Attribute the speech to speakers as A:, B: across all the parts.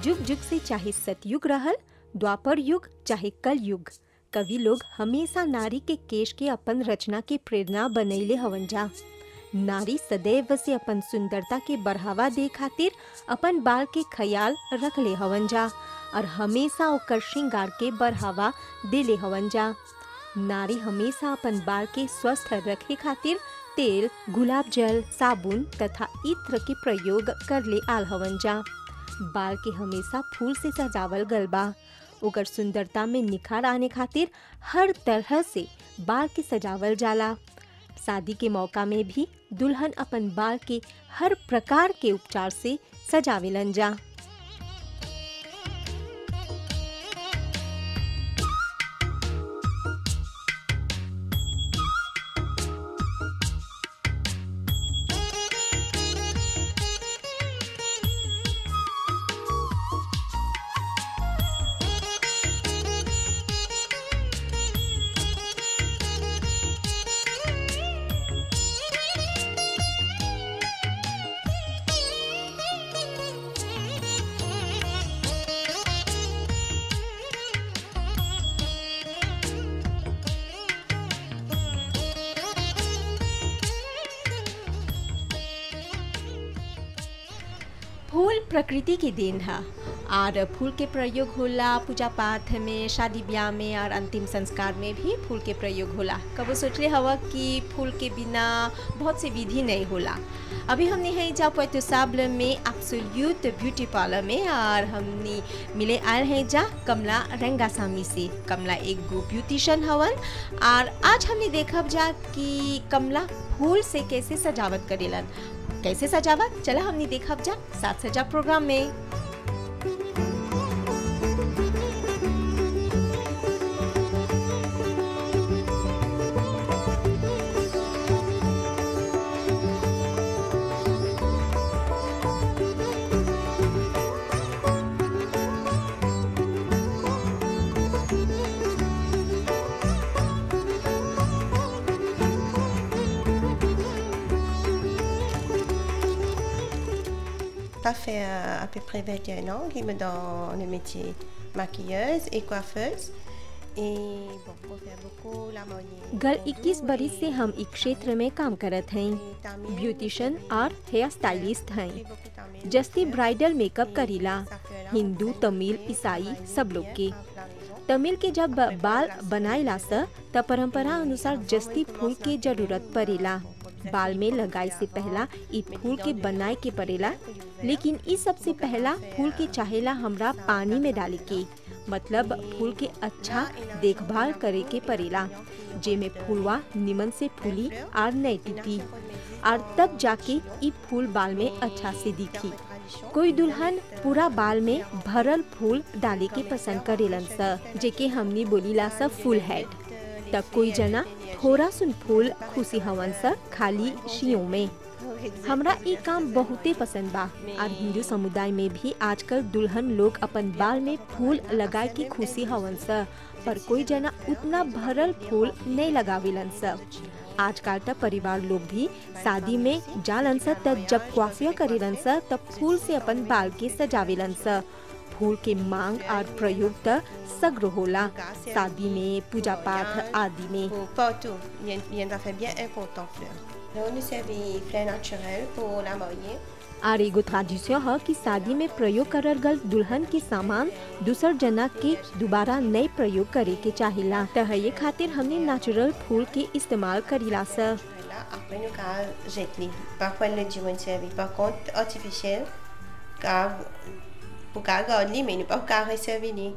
A: जुग जुग से चाहे सतयुग रहल द्वापर युग चाहे कल युग कवि लोग हमेशा नारी के केश के अपन रचना के प्रेरणा बनैले हवन जा नारी सदैव से अपन सुंदरता के बढ़ावा दे खातिर अपन बाल के ख्याल रख ले हवन जा और हमेशा ओकर श्रृंगार के बढ़ावा देले हवन जा नारी हमेशा अपन बाल के स्वस्थ रखे खातिर तेल गुलाब जल साबुन तथा इत्र के प्रयोग कर ले आल हवन जा बाल के हमेशा फूल से सजावल गल बा ओकर सुंदरता में निखार आने खातिर हर तरह से बाल के सजावल जाला शादी के मौका में भी दुल्हन अपन बाल के हर प्रकार के उपचार से सजावेलन जा फूल प्रकृति के देन है और फूल के प्रयोग होला पूजा पाठ में शादी ब्याह में और अंतिम संस्कार में भी फूल के प्रयोग होला कबो सोचले हवा कि फूल के बिना बहुत से विधि नहीं होला अभी हमने है जा पोइतो साबल में एब्सोल्यूट ब्यूटी पार्लर में और हमने मिले आए हैं जा कमला रंगासामी से कमला एक गो ब्यूटिशियन हवन और आज हमने देखब जा कि कमला फूल से कैसे सजावट करेलन कैसे सजावट चला हमने देखब जा साथ सजा प्रोग्राम में
B: Ça fait euh, à peu près 21 ans qu'il me dans le métier maquilleuse et coiffeuse. Et bon, on fait beaucoup la moyenne.
A: गल 21 बरिस से हम इस क्षेत्र में काम करत हैं ब्यूटिशियन और हेयर स्टाइलिस्ट हैं जस्ती ब्राइडल मेकअप करीला हिंदू तमिल ईसाई सब लोग के तमिल के जब बाल बनाइला स त परंपरा अनुसार जस्ती फूल के जरूरत पड़ेला बाल में लगाए से पहला इ फूल के बनाए के पड़ेला लेकिन इ सबसे पहला फूल के चाहेला हमरा पानी में डाले के मतलब फूल के अच्छा देखभाल करे के पड़ेला जेमे फूलवा निमन से फूली और नहीं टूटी और तब जाके इ फूल बाल में अच्छा से दिखी कोई दुल्हन पूरा बाल में भरल फूल डाले के पसंद करेलन स जेके हमनी बोलीला स फुल हेड तब कोई जना थोड़ा सुन फूल खुशी हवन स खाली शियों में हमरा ई काम बहुते पसंद बा और हिंदू समुदाय में भी आजकल दुल्हन लोग अपन बाल में फूल लगाए के खुशी हवन स पर कोई जना उतना भरल फूल नहीं लगावेलन स आजकल त परिवार लोग भी शादी में जालन स तब जब क्वाफिया करेलन स तब फूल से अपन बाल के सजावेलन स फूल के मांग और प्रयोग त सग्र होला शादी में पूजा पाठ आदि में
B: Pour partout, il y a- il y en a fait bien important fleurs. Là, on nous servit fleurs naturelles pour la moyenne.
A: और एगो tradition है कि शादी में प्रयोग करल गल दुल्हन के सामान दूसर जना के दोबारा नए प्रयोग करे के चाहिला त ये खातिर हमने नेचुरल फूल के इस्तेमाल करीला स
B: Voilà, après nous car jette Parfois le dit on servi. Par contre, artificiel, car pour car garder, mais nous pas car servir.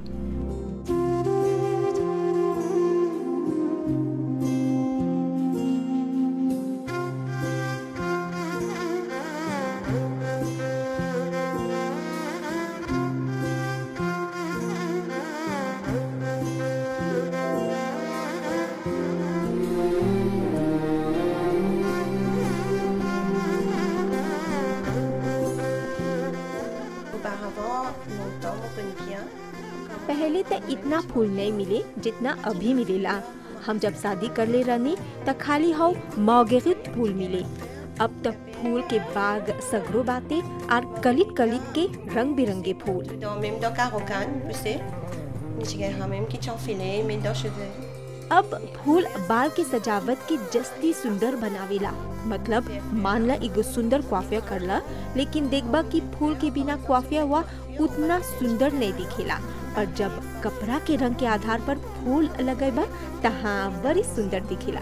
B: Auparavant, longtemps, on connaît bien.
A: पहले त इतना फूल नहीं मिले जितना अभी मिलेला हम जब शादी कर ले रहनी त खाली हाउ मौगेरित फूल मिले अब तक फूल के बाग सगरो बाते और कलित कलित के रंग बिरंगे फूल
B: Dans, même dans Carocane, tu sais. J'ai même qui t'enfilé, mais dans cheveux.
A: अब फूल बाल के सजावट के जस्ती सुंदर बनावेला मतलब मान ला एगो सुंदर क्वाफिया करला लेकिन देखबा कि फूल के बिना क्वाफिया हुआ उतना सुंदर नहीं दिखेला और जब कपड़ा के रंग के आधार पर फूल लगेबा तहाँ बड़ी सुंदर दिखेला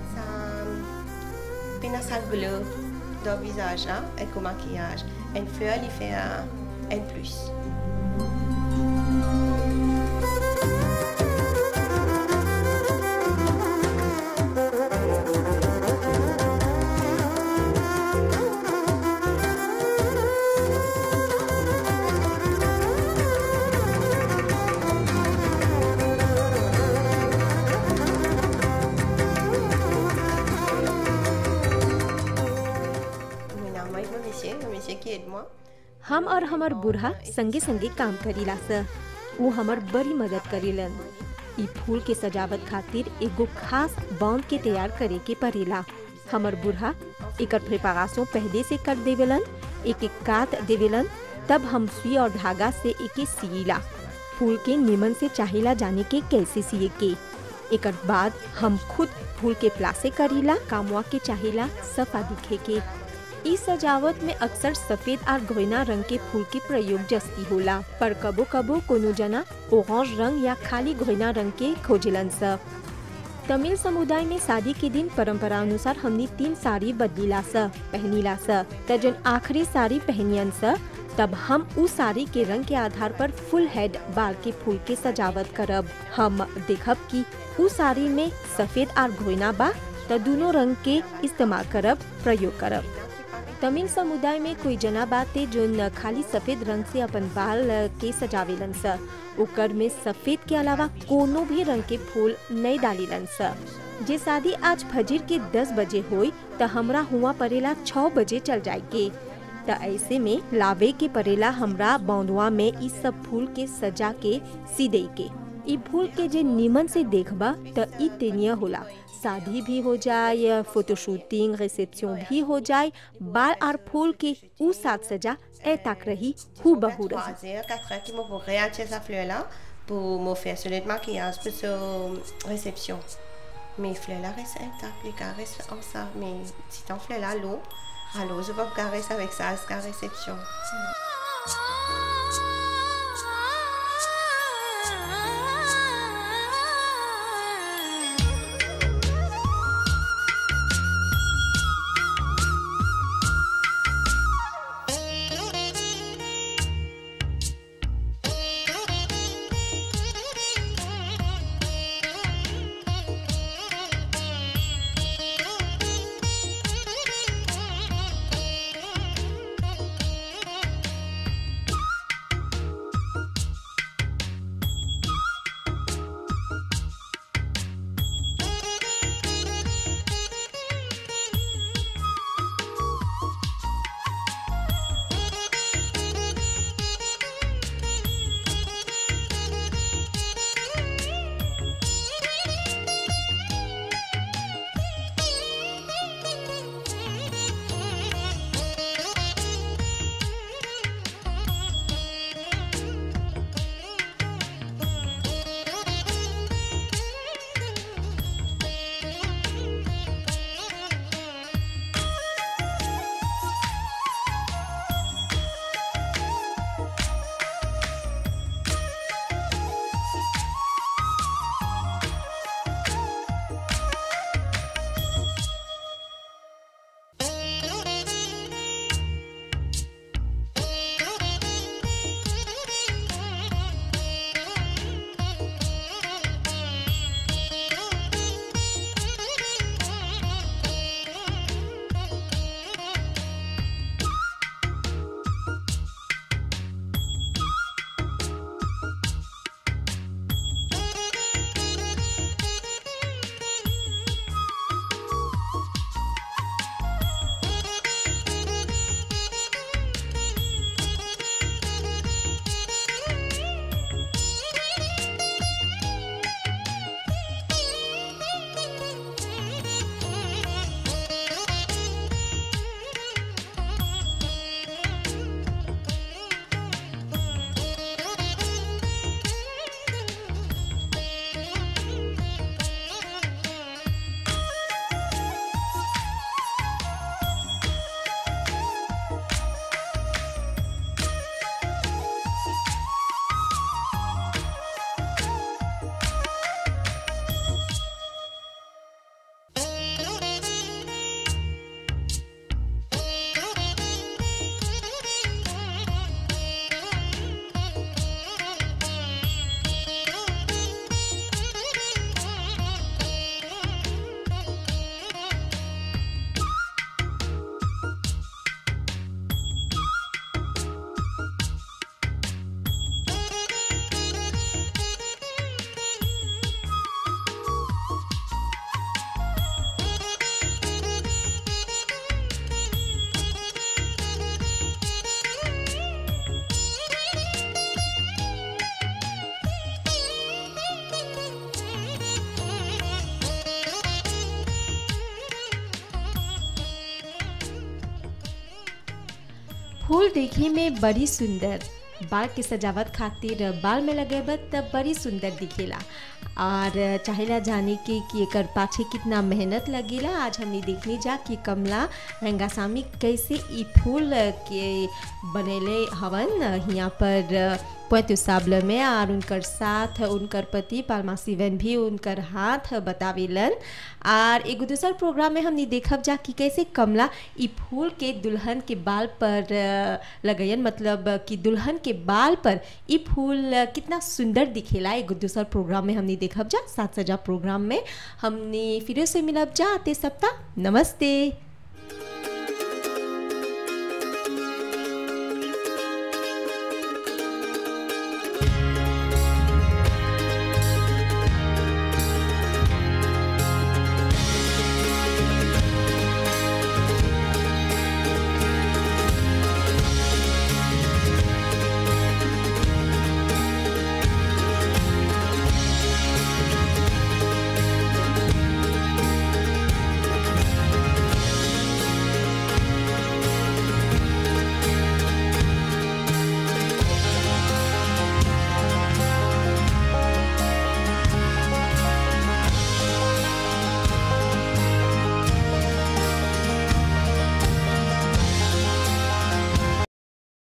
B: Ça pénassal bleu dans le visage, hein, avec le maquillage. Une fleur, il fait un N+. Maintenant, moi, mon monsieur, mon monsieur qui aide moi.
A: हम और हमर बूढ़ा संगे संगे काम करीला स वो हमर बड़ी मदद करीलन ई फूल के सजावट खातिर एगो खास बांध के तैयार करे के पड़ेला हमर बूढ़ा एकर प्रिपरेशन पहले से कर देवेलन एक एक काट देवेलन तब हम सुई और धागा से एके सीला फूल के निमन से चाहिला जाने के कैसे सिए के एकर बाद हम खुद फूल के प्लासे करीला कामवा के चाहिला सफा दिखे के इस सजावट में अक्सर सफेद और गोइना रंग के फूल के प्रयोग जस्ती होला पर कबो कबो कोनो जना ओरेंज रंग या खाली गोइना रंग के खोजलन स तमिल समुदाय में शादी के दिन परंपरा अनुसार हमनी तीन साड़ी बदलीला स पहनीला स त जन आखिरी साड़ी पहनियन स तब हम उ साड़ी के रंग के आधार पर फुल हेड बाल के फूल के सजावट करब हम देखब कि उ साड़ी में सफेद और घोइना बा त दोनों रंग के इस्तेमाल करब प्रयोग करब तमिल समुदाय में कोई जना बाते जो न खाली सफेद रंग से अपन बाल अ, के सजावेलन स ओकर में सफेद के अलावा कोनो भी रंग के फूल नहीं डालीलन स जे शादी आज फजर के 10 बजे होई त हमरा हुआ परेला 6 बजे चल जाए के त ऐसे में लावे के परेला हमरा बौंदवा में ई सब फूल के सजा के सीदे के ई फूल के जे निमन से देखबा त ई तेनिया होला शादी भी हो जाए फोटो शूटिंग रिसेप्शन भी हो जाए बाल और फूल के उ साथ सजा ए तक रही हु बहू रही
B: Croiser, quatre heures qui m'ont pour réacheter sa fleur-là pour me faire sur le maquillage pour sa réception. Mes fleurs-là restent intactes, les carrés restent comme ça. Mais si ton fleur-là, l'eau, alors je vais caresser avec ça jusqu'à la réception.
A: फूल देखे में बड़ी सुंदर बाल के सजावट खातिर बाल में लगेबत तब बड़ी सुंदर दिखेला और चाहेला जाने के कि एकर पाछे कितना मेहनत लगेला आज हमने देखनी जा कि कमला रंगासामी कैसे ई फूल के बनेले हवन यहाँ पर पोतु साबल में और उनकर साथ उनकर पति पालमा सिवन भी उनकर हाथ बतावेलन और एगो दूसर प्रोग्राम में हमने देखब जा कि कैसे कमला ई फूल के दुल्हन के बाल पर लगयन मतलब कि दुल्हन के बाल पर ई फूल कितना सुंदर दिखेला एगो दूसर प्रोग्राम में हमने देखब जा सात सजा प्रोग्राम में हमने फिर से मिलब जा आते सप्ताह नमस्ते